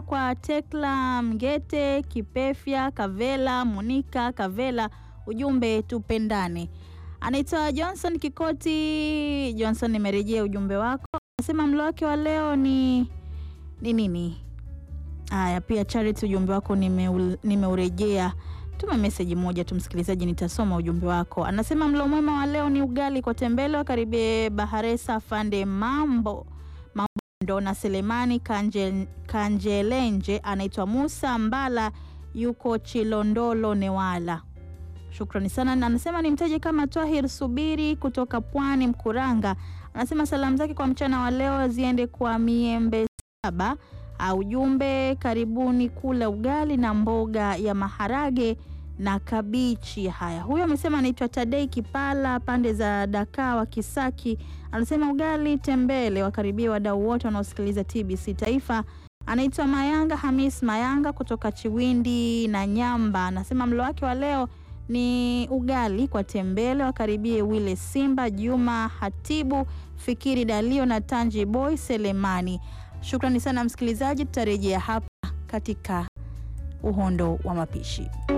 kwa Tekla Mgete, Kipefya Kavela, Monika Kavela, ujumbe tupendane. Anaitwa Johnson Kikoti. Johnson, nimerejea ujumbe wako. Anasema mlo wake wa leo ni ni nini? Haya, pia Charity, ujumbe wako nimeurejea. Nime tuma meseji moja tu msikilizaji, nitasoma ujumbe wako. Anasema mlo mwema wa leo ni ugali kwa tembele, wakaribie Baharesa Fande Mambo Mambo na Selemani Kanje, Kanjelenje. Anaitwa Musa Mbala, yuko Chilondolo Newala. Shukrani sana. Anasema ni mtaje kama Twahir Subiri kutoka Pwani Mkuranga. Anasema salamu zake kwa mchana wa leo ziende kwa Miembe Saba. Ujumbe, karibuni kula ugali na mboga ya maharage na kabichi. Haya, huyo amesema anaitwa Tadei Kipala pande za Dakawa Kisaki. Anasema ugali tembele, wakaribia wadau wote wanaosikiliza TBC Taifa. Anaitwa Mayanga Hamis Mayanga kutoka Chiwindi na Nyamba. Anasema mlo wake wa leo ni ugali kwa tembele, wakaribie Wile Simba, Juma Hatibu, Fikiri Dalio na Tanji Boy Selemani. Shukrani sana msikilizaji, tutarejea hapa katika uhondo wa mapishi.